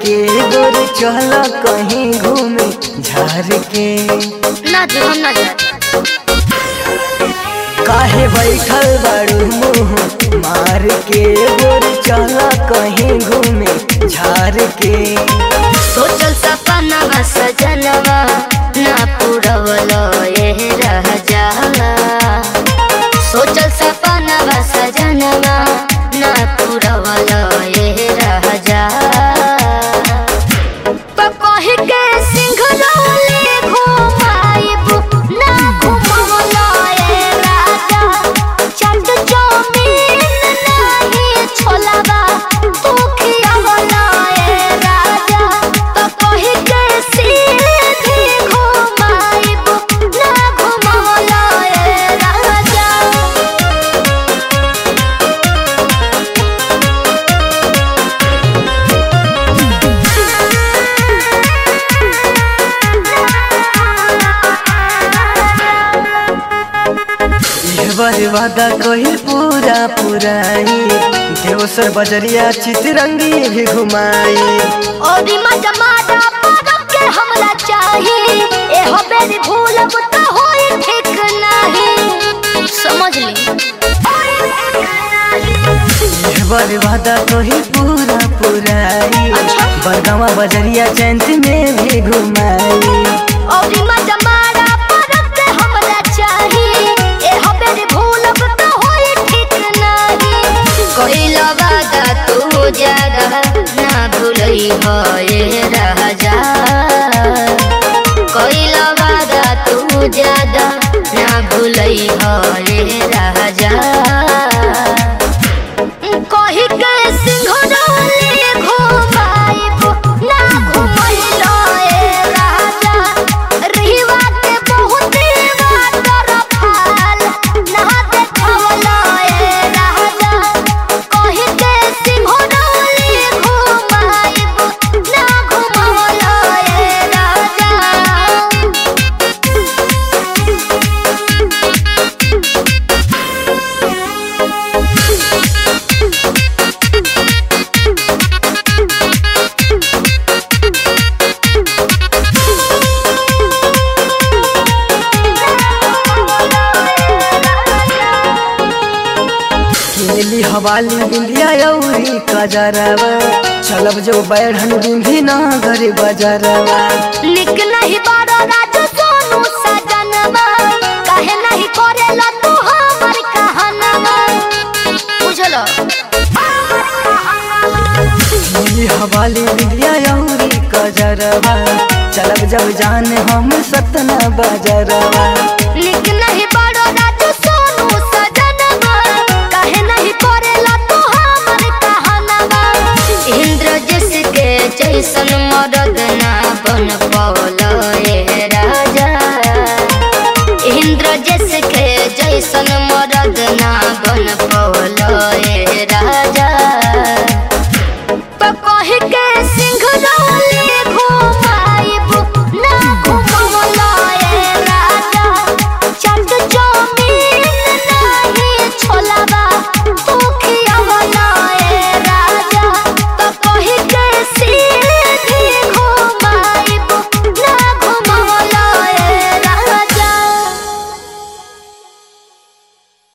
के गोर चल कहीं घूमे झार के ना जी हम ना जाए काहे बैठल बाड़ू मुँह मार के गोर चल कहीं घूमे झार के सोचल सपना सजनवा ना पूरवल ये रह जाला सोचल सपना सजनवा ना पूरवल ये रह जाला तो कही के सिंघरौली घुमाइब ना घुमवल ये राजा चट जमीन नाही छोलाबा तू खियावल ये राजा तो कही के सीधी घुमाइब ना घुमवल ये राजा ये बार वादा कही पूरा पुराई देवसर बजरिया चितरंगी भी घुमाई और मजा मारा परब के हमरा चाही एहो बेरी भूलब त होई ठीक नाही समझ ली ये बार वादा कही पूरा पुराई अच्छा। बरगावा बजरिया चैंत में भी घुमाई और मजा मारा परब के हमरा चाही एहो बेरी भूलब त होई ठीक नाही कोइला वादा तू ज्यादा ना भूलई हो ये राजा कोइला वादा तू ज्यादा ना भूलई हो ये राजा कही के सिंघरौली घुमाइब ना घुमैलो ए राजा रहिवा के बहुत वाटर फाल ना देखवलो ए राजा कही के सिंघरौली घुमाइब ना घुमवलो ए राजा किनली हवाली बिंदिया औरी कजरवा चलब जो बैठन बिंदी ना घर बजरवा निक नहीं बारो राज सोनू सजनवा काहे नहीं करेला तू हमर कहनवा बुझलो किनली हवाली बिंदिया औरी कजरवा चलब जब जान हम सतना बजरवा